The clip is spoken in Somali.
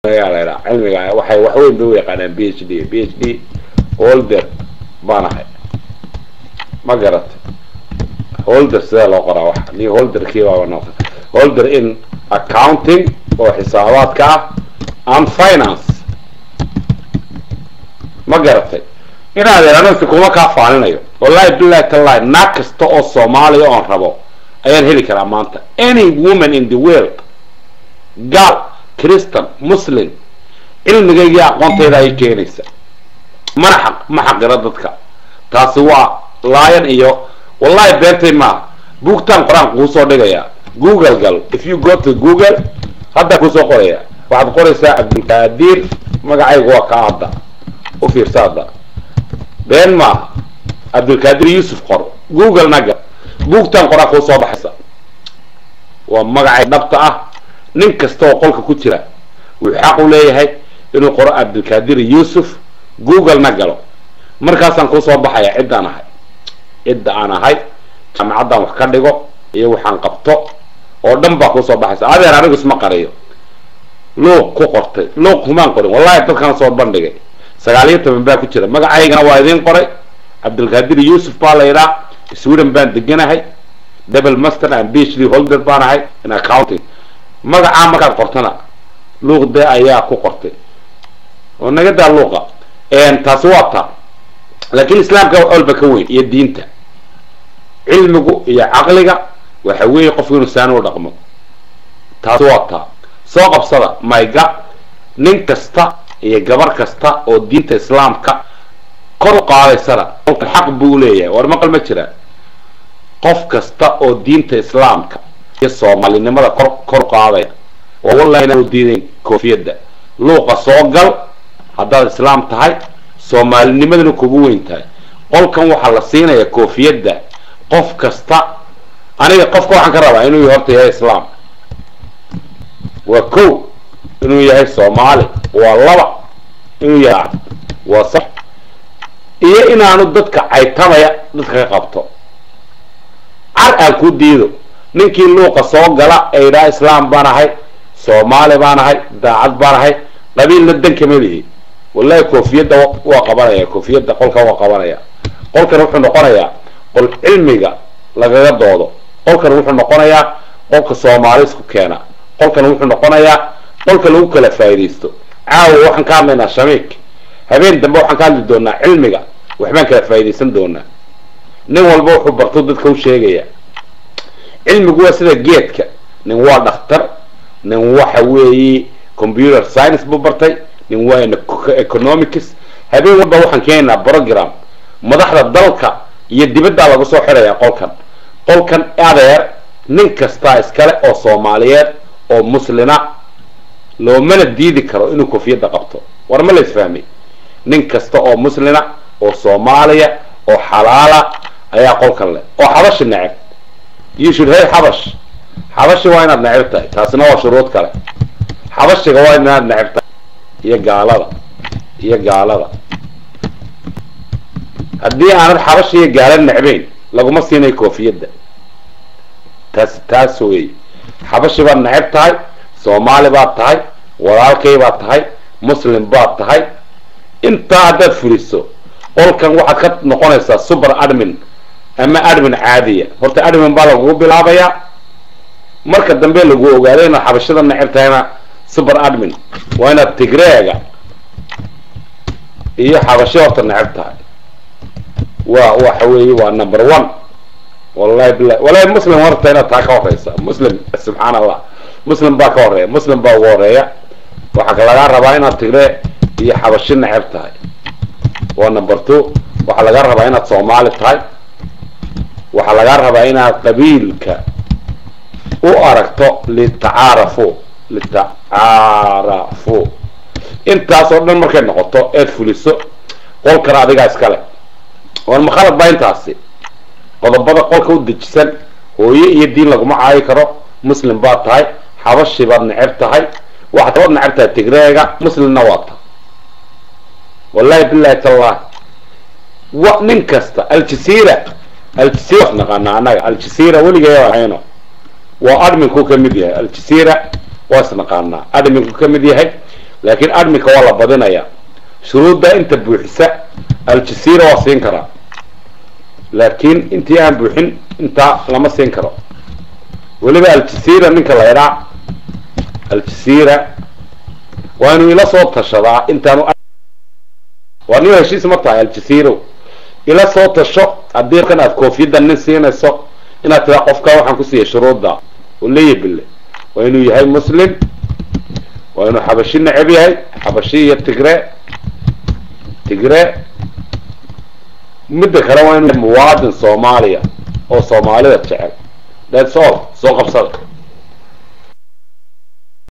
ayaa la yidhaha cilmiga waxay wax weyn bay u yaqaanaan b h d b h d holder baan ahay ma garatay holder sidee loo qoraa wax ni holderkii baaba noqda holder in accounting oo xisaabaadka ah and finance ma garatay inaad anasi kuma kaa faaninayo wallahi billahi tallahi naag kasta oo soomaaliya oon rabo ayaan heli karaa maanta any woman in the world gaal christian muslim cilmigaygii aqoontayda ay keenaysa mana xaq ma xaqiro dadka taasi waa laayan iyo wallahi beentay maaha buugtaan qor-aan kuusoo dhigaya google gal if you go to google hadda kuusoo qoraya waxaad qoraysaa cabdulqaadir magacaygu waa kaa hadda u fiirsa hadda been maaha cabdulqaadir yuusuf qor google naga buugtaan qor-aan kuusoo baxaysa waa magacay dhabta ah nin kasta oo qolka ku jira wuxuu xaq u leeyahay inuu qoro cabdulqaadir yuusuf google na galo markaasaan kuusoo baxaya ciddaan ahay cidda aan ahay jaamacaddaan wax ka dhigo iyo waxaan qabto oo dhan baa kuusoo baxaysa adeer anigu isma qariyo luuq ku qortay luuq kumaan qorin wallahi dadkaan soo bandhigay sagaal iyo toban baa ku jira magacaygana waa idiin qoray cabdulqaadir yuusuf baa la yidhaa sweden baan deganahay double master and phd holder baan ahay in accounting magacaa markaad qortana luuqde ayaa ku qortay oo naga daa luuqa taasi waa taa laakiin islaamka wax walba ka weyn iyo diinta cilmigu iyo caqliga waxa weeye qofku inuu saani u dhaqmo taasi waa taa soo qabsada mayga nin kasta iyo gabar kasta oo diinta islaamka kor u qaadaysana xaq buu leeyahay war maqal ma jira qof kasta oo diinta islaamka iyo soomaalinimada kor kor qaadaya oo wallahi inaan u diidayn koofiyadda luuqa soo gal haddaad islaam tahay soomaalinimadana kugu weyn tahay qolkan waxaa la siinaya koofiyadda qof kasta aniga qofka waxaan ka rabaa inuu horta yahay islaam waa ko inuu yahay soomaali waa laba inuu yahay waa sax iyo inaanu dadka caytamaya dadka ka qabto car aan ku diido ninkii luuqa soo gala ee idhaa islaam baan ahay soomaali baan ahay daacad baan ahay qabiilna danka melihi wallahi koofiyadda waa qabanaya koofiyadda qolkan waa qabanaya qolkan wuxuu noqonayaa qol cilmiga lagaga doodo qolkan wuxuu noqonayaa qolka soomaali isku keena qolkan wuxuu noqonayaa qolka lagu kala faa'iidaysto caawa waxaan ka hadlaynaa shamiik habeen dambe waxaan ka hadli doonaa cilmiga waxbaan kala faa'iidaysan doonaa nin walba wuxuu barto dadka u sheegaya cilmigu waa sida geedka nin waa dhakhtar nin waxa weeye computer science buu bartay nin waa economics habeen walba waxaan keenaynaa program madaxda dalka iyo dibaddaa lagu soo xidhaya qolkan qolkan adeer nin kastaa iskale oo soomaaliyeed oo muslina loomana diidi karo inuu koofiyadda qabto war ma la isfahmay nin kasta oo muslina oo soomaaliya oo xalaala ayaa qolkan leh oo xabashi neceb you should hay xabash xabashi waa inaad neceb tahay taasina waa shuruud kale xabashiga waa inaad neceb tahay iyo gaalada iyo gaalada haddii aanad xabashi iyo gaala necbayn laguma siinay koofiyadda taas taas wey xabashi baad neceb tahay soomaali baad tahay walaalkay baad tahay muslim baad tahay intaa haddaad fuliso qolkan waxaad ka noqonaysaa super admin ama admin caadiya horta admin baa lagugu bilaabayaa marka dambe lagu ogaado inaad xabashada neceb tahayna super admin waa inaad tigreega iyo xabashi horta neceb tahay waa waxa weeye waa number one wallahi bilahi wallahi muslim horta inaad taa ka horeysa muslim subxaan allah muslim baa ka horeeya muslim baa ugu horeeya waxaa lagaa rabaa inaad tigree iyo xabashi neceb tahay waa number two waxaa lagaa rabaa inaad soomaali tahay waxaa lagaa rabaa inaad qabiilka u aragto litacaarafu litacaarafu intaas oo dhan markay noqoto eed fuliso qolkan adigaa iskale war makhalad baa intaasi qodobada qolka u dejisan hooye iyo diin laguma caayi karo muslim baad tahay xabashi baad neceb tahay waxaad kabaad neceb tahay tigreega muslimna waa tahay wallahi billahi tallahi wa nin kasta aljasiira aljasiira wax naqaana annaga aljasiira weligeeya hayno waa adminku ka mid yahay aljasiira waa is naqaanaa adminku ka mid yahay laakiin admika waa la badinaya shuruudda inta buuxisa aljazeera waa siin karaa laakiin intii aan buuxin intaa lama siin karo weliba aljazeera ninka la idhaa aljazeera waa inuu ila soo tashadaa intaanu waa niyo heshiis ma tahay aljazeero ila soo tasho haddii kan aad koofiyaddan nin siinayso inaad tiraa qofka waxaan ku siiyay shuruudda oo leeyabille waa inuu yahay muslim waa inuu xabashi necab yahay xabashi iyo tigre tigre midda kale waa inuu muwaadin soomaaliya oo soomaalida jecel that's all soo qabsada